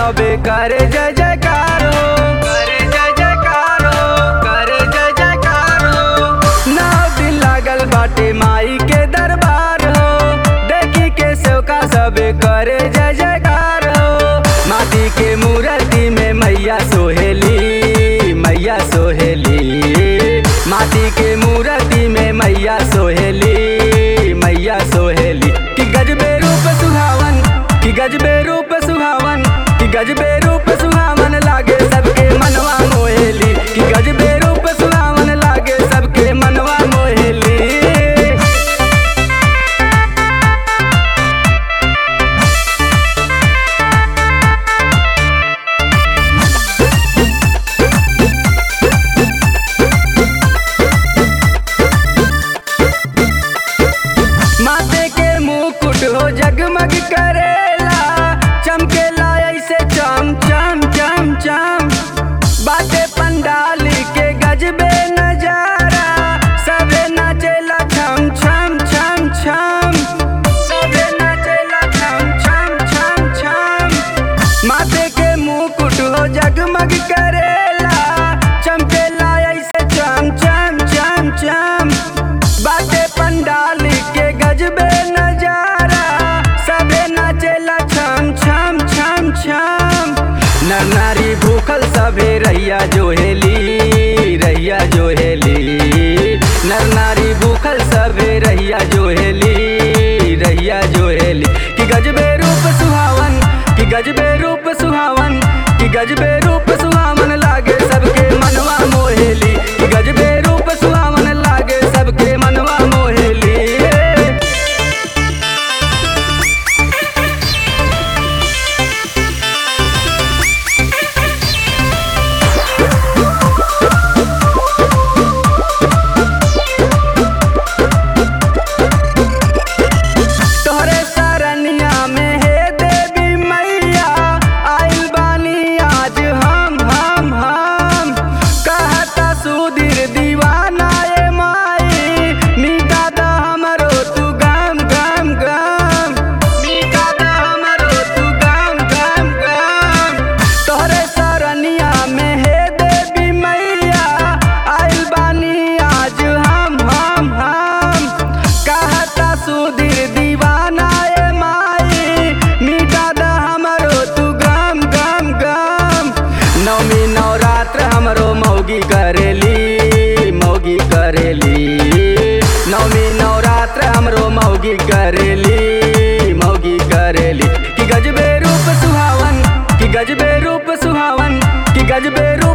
सबे करे जय जयकार हो करे जय जयकार हो करे जय जयकार हो नौ दिन लागल बाटे माई के दरबार हो देखी के सेवका सबे करे जय जयकार हो माटी के मूर्ति में मैया सोहेली मैया सोहेली माटी के मूर्ति में मैया सोहेली मैया सोहेली कि गजबे रूप सुहावन कि गजबे रूप सुहावन कि गजबे रूप सुहावन लागे सबके मनवा मोहेली कि गजबे रूप सुहावन लागे सबके मनवा मोहेली माथे के मुकुट हो जगमग करेला चमकेला ऐसे चम चम चम चम बाटे पंडाल के गजबे नजारा सबे नाचेला छम छम छम छम सबे नाचेला छम छम छम छम माथे के मुकुट हो जगमग करेला चमकेला ऐसे चम चम चम चम बाटे पंडाल के गजबे नजारा सबे नाचेला छम छम छम छम नर नारी भूखल सबे रैया जोहेली रैया जोहेली नर नारी भूखल सबे रैया जोहेली रैया जोहेली कि गजबे रूप सुहावन कि गजबे रूप सुहावन कि गजबे रूप सुहावन लागे सबके मनवा मोहेली कि गजबे रूप सुहावन लागे सबके मनवा मोहेली तोहरे सरनिया में हे देवी मैया आइल बानी आज हम हम हम कहता सुधीर दीवाना ए माई मिटा द हमरो तू गम गम गम मिटा द हमरो तू गम गम गम तोहरे सरनिया में हे देवी मैया आइल बानी आज हम हम हम कहता सुधीर दीवाना ए माई मिटा द हमरो तू गम गम गम नवमी नवरात्र हमरो मौगी करेली मौगी करेली नवमी नवरात्र हमरो मौगी करेली मौगी करेली कि गजबे रूप सुहावन कि गजबे रूप सुहावन कि गजबे रूप